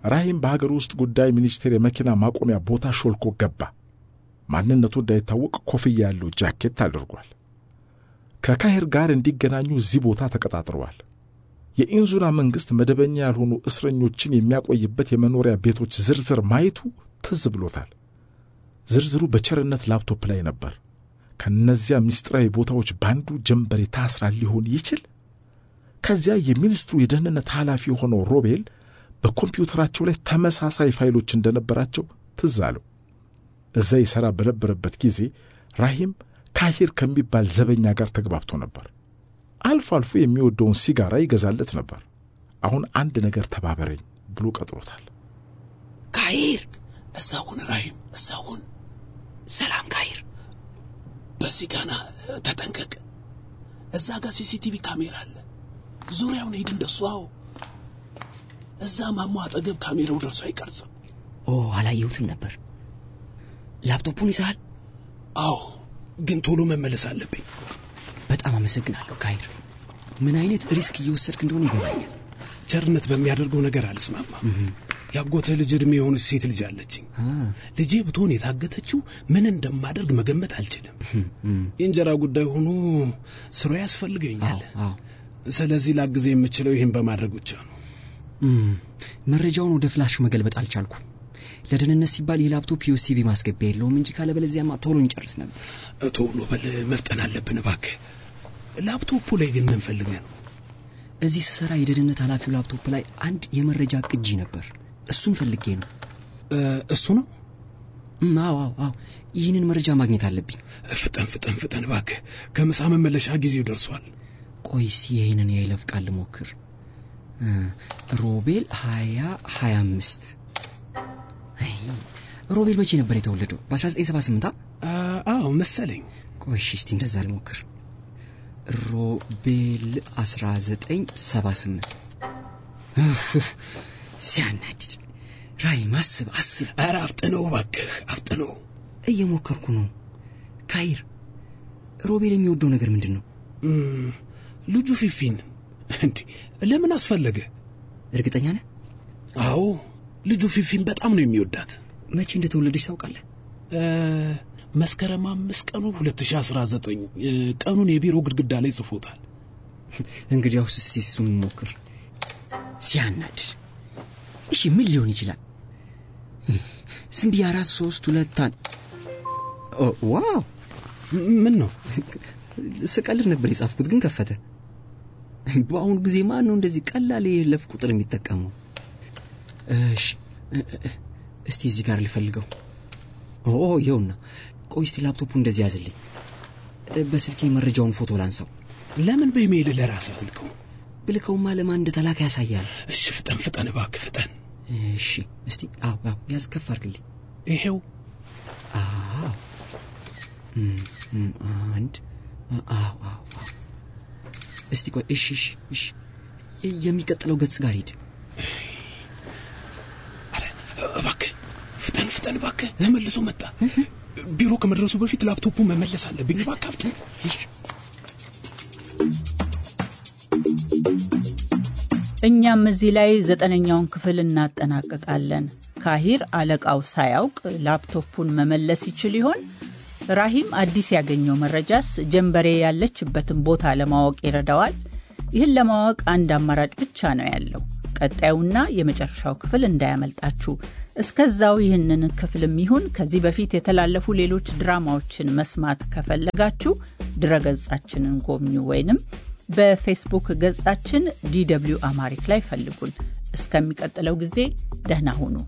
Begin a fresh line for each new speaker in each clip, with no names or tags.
ራሂም በሀገር ውስጥ ጉዳይ ሚኒስቴር የመኪና ማቆሚያ ቦታ ሾልኮ ገባ። ማንነቱ እንዳይታወቅ ኮፍያ ያለው ጃኬት አድርጓል። ከካሄር ጋር እንዲገናኙ እዚህ ቦታ ተቀጣጥረዋል። የኢንዙላ መንግሥት መደበኛ ያልሆኑ እስረኞችን የሚያቆይበት የመኖሪያ ቤቶች ዝርዝር ማየቱ ትዝ ብሎታል። ዝርዝሩ በቸርነት ላፕቶፕ ላይ ነበር። ከእነዚያ ምስጢራዊ ቦታዎች ባንዱ ጀንበሬ ታስራ ሊሆን ይችል? ከዚያ የሚኒስትሩ የደህንነት ኃላፊ የሆነው ሮቤል በኮምፒውተራቸው ላይ ተመሳሳይ ፋይሎች እንደነበራቸው ትዝ አለው። እዛ ይሠራ በነበረበት ጊዜ ራሂም ካሂር ከሚባል ዘበኛ ጋር ተግባብቶ ነበር። አልፎ አልፎ የሚወደውን ሲጋራ ይገዛለት ነበር። አሁን አንድ ነገር ተባበረኝ ብሎ ቀጥሮታል።
ካሂር እዛሁን ራሂም እዛሁን ሰላም ካሂር በዚህ ጋና ተጠንቀቅ እዛ ጋር ሲሲቲቪ ካሜራ አለ ዙሪያውን ሂድ እንደሱ አዎ እዛ ማሞ አጠገብ ካሜራው ደርሶ አይቀርጽም
ኦ አላየሁትም ነበር ላፕቶፑን ይዘሃል
አዎ ግን ቶሎ መመለስ አለብኝ
በጣም አመሰግናለሁ ካሂር ምን አይነት ሪስክ እየወሰድክ እንደሆነ ይገባኛል
ቸርነት በሚያደርገው ነገር አልስማማም ያጎተ ልጅ ዕድሜ የሆነች ሴት ልጅ አለችኝ ልጄ ብትሆን የታገተችው ምን እንደማደርግ መገመት አልችልም የእንጀራ ጉዳይ ሆኖ ስሮ ያስፈልገኛል
አዎ
ስለዚህ ላግዜ የምችለው ይህን በማድረግ ብቻ ነው
እም፣ መረጃውን ወደ ፍላሽ መገልበጥ አልቻልኩም ለደህንነት ሲባል የላፕቶፕ ዩኤስቢ ማስገቢያ የለውም እንጂ ካለበለዚያማ ቶሎ እንጨርስ ነበር
ቶሎ በል መፍጠን አለብን እባክህ ላፕቶፑ ላይ ግን ምን ፈልገህ ነው
እዚህ ስሰራ የደህንነት ኃላፊው ላፕቶፕ ላይ አንድ የመረጃ ቅጂ ነበር እሱን ፈልጌ ነው
እ፣ እሱ ነው
እም፣ አዎ አዎ አዎ ይህንን መረጃ ማግኘት አለብኝ
ፍጠን ፍጠን ፍጠን እባክህ ከምሳ መመለሻ ጊዜው ደርሷል
ቆይ እስቲ ይህንን የይለፍ ቃል ልሞክር እ፣ ሮቤል ሀያ ሀያ አምስት አይ፣ ሮቤል መቼ ነበር የተወለደው በ1978
አ፣ አዎ መሰለኝ
ቆይ እሺ እስቲ እንደዛ ልሞክር ሮቤል 1978 እፍ፣ ሲያናድድ ራይም አስብ አስብ
ኧረ አፍጥነው እባክህ አፍጥነው
እየሞከርኩ ነው ካይር ሮቤል የሚወደው ነገር ምንድን ነው
እም፣ ልጁ ፊፊን እንዲ ለምን አስፈለገ
እርግጠኛ ነህ
አዎ ልጁ ፊፊን በጣም ነው የሚወዳት
መቼ እንደተወለደች ታውቃለህ
እ፣ መስከረም አምስት ቀኑ 2019 እ፣ ቀኑን የቢሮ ግድግዳ ላይ ጽፎታል
እንግዲያውስ እስቲ እሱን ሞክር ሲያናድድ እሺ ምን ሊሆን ይችላል ዝም ብዬ አራት ሶስት ሁለት አንድ ኦ፣ ዋው
ምን ነው
ስቀልድ ነበር የጻፍኩት ግን ከፈተ በአሁኑ ጊዜ ማን ነው እንደዚህ ቀላል የለፍ ቁጥር የሚጠቀመው እሺ እ- እ- እስቲ እዚህ ጋር ልፈልገው ኦ ይኸውና ቆይ እስቲ ላፕቶፑ እንደዚህ ያዝልኝ እ፣ በስልኬ መረጃውን ፎቶ ላንሳው
ለምን በኢሜይል ለራስ አትልከው
ብልከውማ ለማን እንደተላከ ያሳያል
እሺ ፍጠን ፍጠን እባክህ ፍጠን
እሺ እስቲ አዎ አዎ ያዝ ከፍ አድርግልኝ
ይሄው
አዎ እም፣ እም፣ አንድ አ- አዎ አዎ አዎ እስቲ ቆይ እሺ እሺ እሺ የ- የሚቀጥለው ገጽ ጋር ሂድ
ኧረ እባክህ ፍጠን ፍጠን እባክህ ተመልሶ መጣ ቢሮ ከመድረሱ በፊት ላፕቶፑ መመለስ አለብኝ እባክህ አፍጥን
እኛም እዚህ ላይ ዘጠነኛውን ክፍል እናጠናቅቃለን። ካሂር አለቃው ሳያውቅ ላፕቶፑን መመለስ ይችል ይሆን? ራሂም አዲስ ያገኘው መረጃስ ጀንበሬ ያለችበትን ቦታ ለማወቅ ይረዳዋል? ይህን ለማወቅ አንድ አማራጭ ብቻ ነው ያለው። ቀጣዩና የመጨረሻው ክፍል እንዳያመልጣችሁ። እስከዛው ይህንን ክፍልም ይሁን ከዚህ በፊት የተላለፉ ሌሎች ድራማዎችን መስማት ከፈለጋችሁ ድረገጻችንን ጎብኙ ወይንም በፌስቡክ ገጻችን ዲደብሊው አማሪክ ላይ ፈልጉን። እስከሚቀጥለው ጊዜ ደህና ሁኑ።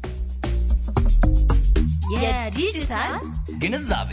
የዲጂታል
ግንዛቤ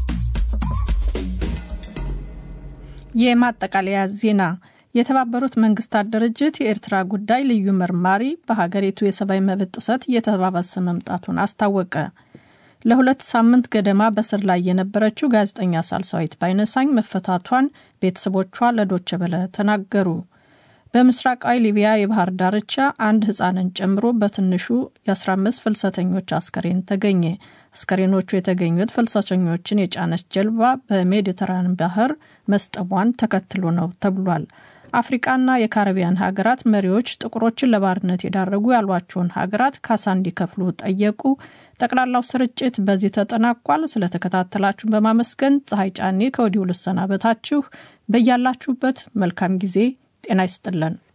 የማጠቃለያ ዜና የተባበሩት መንግስታት ድርጅት የኤርትራ ጉዳይ ልዩ መርማሪ በሀገሪቱ የሰብአዊ መብት ጥሰት እየተባባሰ መምጣቱን አስታወቀ። ለሁለት ሳምንት ገደማ በስር ላይ የነበረችው ጋዜጠኛ ሳልሳዊት ባይነሳኝ መፈታቷን ቤተሰቦቿ ለዶቸ በለ ተናገሩ። በምስራቃዊ ሊቢያ የባህር ዳርቻ አንድ ህፃንን ጨምሮ በትንሹ የ15 ፍልሰተኞች አስከሬን ተገኘ። አስከሬኖቹ የተገኙት ፍልሰተኞችን የጫነች ጀልባ በሜዲተራን ባህር መስጠሟን ተከትሎ ነው ተብሏል። አፍሪቃና የካሪቢያን ሀገራት መሪዎች ጥቁሮችን ለባርነት የዳረጉ ያሏቸውን ሀገራት ካሳ እንዲከፍሉ ጠየቁ። ጠቅላላው ስርጭት በዚህ ተጠናቋል። ስለተከታተላችሁን በማመስገን ፀሐይ ጫኔ ከወዲሁ ልሰናበታችሁ። በያላችሁበት መልካም ጊዜ ጤና ይስጥልን።